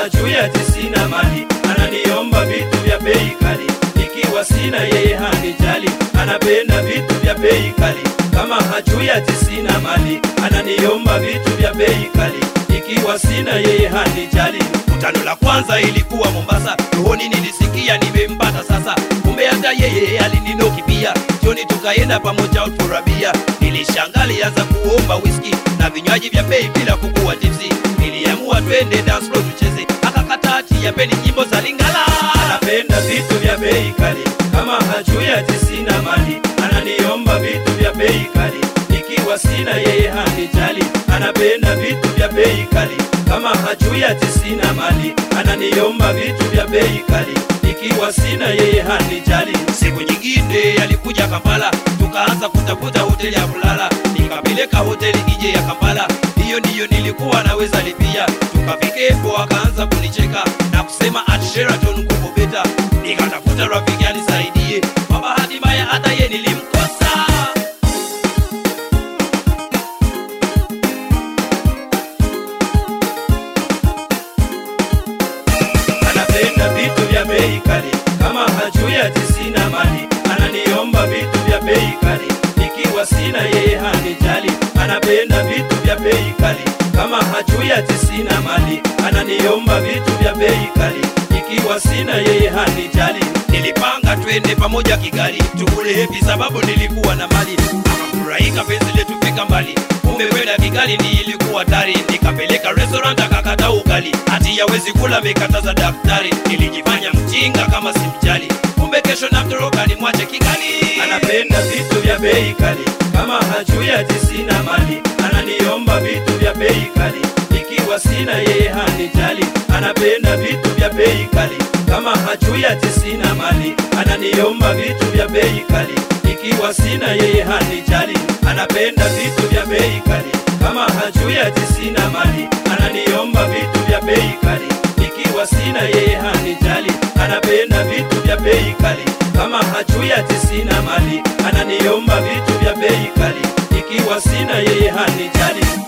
hajui ati sina mali ananiomba vitu vya bei kali ikiwa sina yeye hanijali anapenda vitu vya bei kali kama hajui ati sina mali ananiomba vitu vya bei kali ikiwa sina yeye hanijali kutano la kwanza ilikuwa mombasa rohoni nilisikia nimempata sasa kumbe hata yeye alininoki pia jioni tukaenda pamoja uturabia nilishangalia za kuomba whisky na vinywaji vya bei bila kukuwa tipsi niliamua twende dance floor tucheze akakataa ati yapeni nyimbo za lingala anapenda vitu vya bei kali kama hajui ati sina mali ananiomba vitu vya bei kali ikiwa sina yeye hanijali anapenda vitu vya bei kali kama hajui ati sina mali ananiomba vitu vya bei kali ikiwa sina yeye hanijali siku nyingine alikuja kampala tukaanza kutafuta hoteli ya kulala nikapeleka hoteli ije ya kampala hiyo ndiyo nilikuwa naweza lipia tukafikepo akaanza kunicheka na kusema at sheraton kuko beta nikatafuta rafiki anisaidie kwa bahati mbaya hata ye nilimkosa anapenda vitu vya bei kali kama hajui ati sina mali ananiomba vitu vya bei kali ikiwa sina yeye hanijali anapenda vitu vya bei kali kama hajui ati sina mali ananiomba vitu vya bei kali ikiwa sina yeye hanijali nilipanga twende pamoja kigali tukule hepi sababu nilikuwa na mali akafurahika penzi letu fika mbali kumbe kwenda kigali ni ilikuwa tari nikapeleka restaurant akakata ugali hati yawezi kula mekataza daktari nilijifanya mjinga kama simjali kumbe kesho namtoroka ni mwache kigali anapenda vitu vya bei kali kama hajui ati sina mali ananiomba vitu vya bei kali ikiwa sina yeye hanijali anapenda vitu vya bei kali kama hajui ati sina mali ananiomba vitu vya bei kali ikiwa sina yeye hanijali anapenda vitu vya bei kali kama hajui ati sina mali ananiomba vitu vya bei kali ikiwa sina yeye hanijali anapenda vitu vya bei kali kama hajui ati sina mali ananiomba vitu vya bei kali ikiwa sina yeye hanijali